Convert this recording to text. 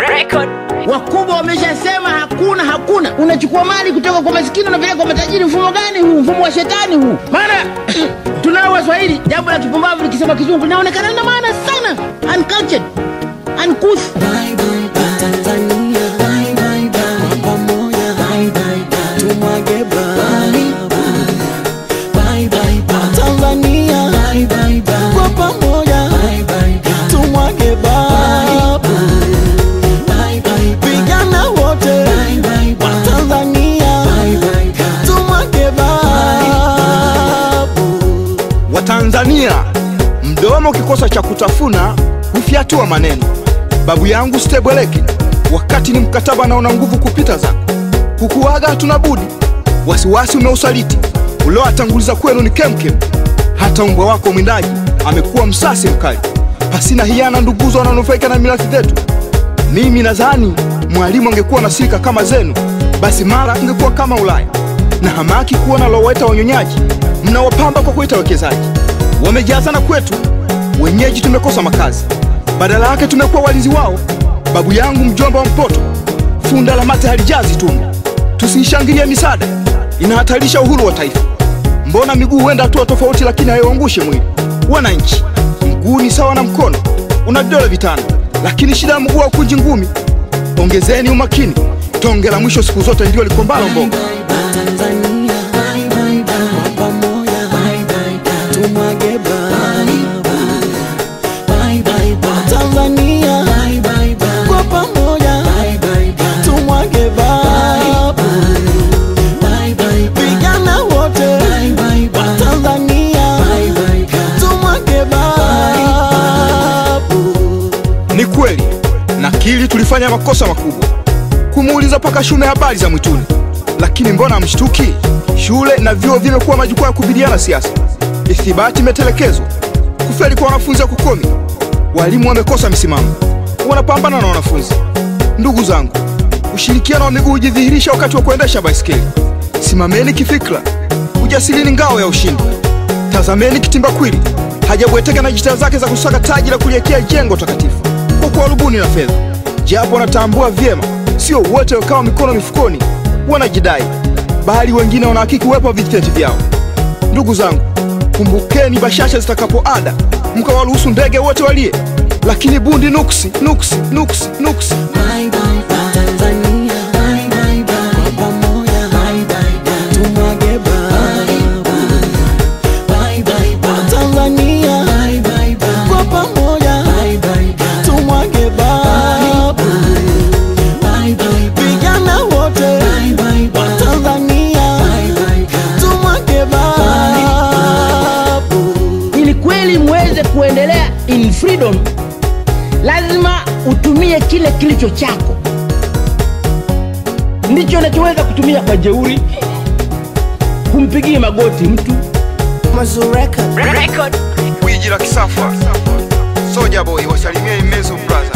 Record. Wakubwa wameshasema hakuna hakuna. Unachukua mali kutoka kwa masikini unapeleka kwa matajiri. Mfumo gani huu? Mfumo wa shetani huu. Maana tunao Waswahili, jambo la kipumbavu likisema kizungu linaonekana lina maana sana. Uncultured, uncouth. kwa pamoja tumwage babu vijana wote wa Tanzania tumwage babu Watanzania, mdomo ukikosa cha kutafuna hufyatua maneno. Babu yangu Stebweleki, wakati ni mkataba na una nguvu kupita zako, kukuaga hatuna budi. Wasiwasi umeusaliti uliowatanguliza kwenu ni kemkem. Hata mbwa wako mwindaji amekuwa msasi mkali, pasina hiana nduguzo wananufaika na mirathi zetu. Mimi nadhani mwalimu angekuwa na silika kama zenu, basi mara ingekuwa kama Ulaya na hamaki kuona loweta wanyonyaji mnawapamba kwa kuita wekezaji. Wamejazana kwetu, wenyeji tumekosa makazi, badala yake tumekuwa walinzi wao. Babu yangu mjomba wa Mpoto, funda la mate halijazi tumbo. Tusiishangilie misaada, inahatarisha uhuru wa taifa. Mbona miguu huenda hatua tofauti, lakini haiwaangushe mwili? Wananchi, mguu ni sawa na mkono, una vidole vitano, lakini shida ya mguu haukunji ngumi. Ongezeni umakini, tonge la mwisho siku zote ndio likombalo mboga. Tanzania kwa pamoja tumwage babu Tanzania kwa pamoja tumwage babu vijana wote wa Tanzania tumwage babu Ni kweli nakili tulifanya makosa makubwa kumuuliza paka Shume habari za mwituni, lakini mbona mshtuki? Shule na vyuo vimekuwa majukwaa ya kubiliana siasa, ithibati imetelekezwa, kufeli kwa wanafunzi hakukomi, walimu wamekosa misimamo, wanapambana na wanafunzi. Ndugu zangu, ushirikiano wa miguu hujidhihirisha wakati wa kuendesha baisikeli. Simameni kifikra, ujasiri ni ngao ya ushindi. Tazameni kitimbakwili hajabweteka na jitihada zake za kusaka taji la kuliekea jengo takatifu kwa kuwarubuni na fedha, japo wanatambua vyema sio wote wakawa mikono mifukoni wanajidai, bali wengine wanahakiki uwepo wa vitenti vyao. Ndugu zangu, kumbukeni bashasha zitakapoada, mkawaruhusu ndege wote walie, lakini bundi nuksi nuksi nuksi nuksi. Tanzania kwa pamoja tumwage babu Tanzania kwa pamoja tumwage babu vijana wote wa Tanzania tumwage babu Ili kweli muweze kuendelea in freedom, lazima utumie kile kilicho chako, ndicho unachoweza kutumia kwa jeuri, kumpigia magoti mtu Record. Gwiji la kisafa Soja Boy wasalimie Imezu Brothers.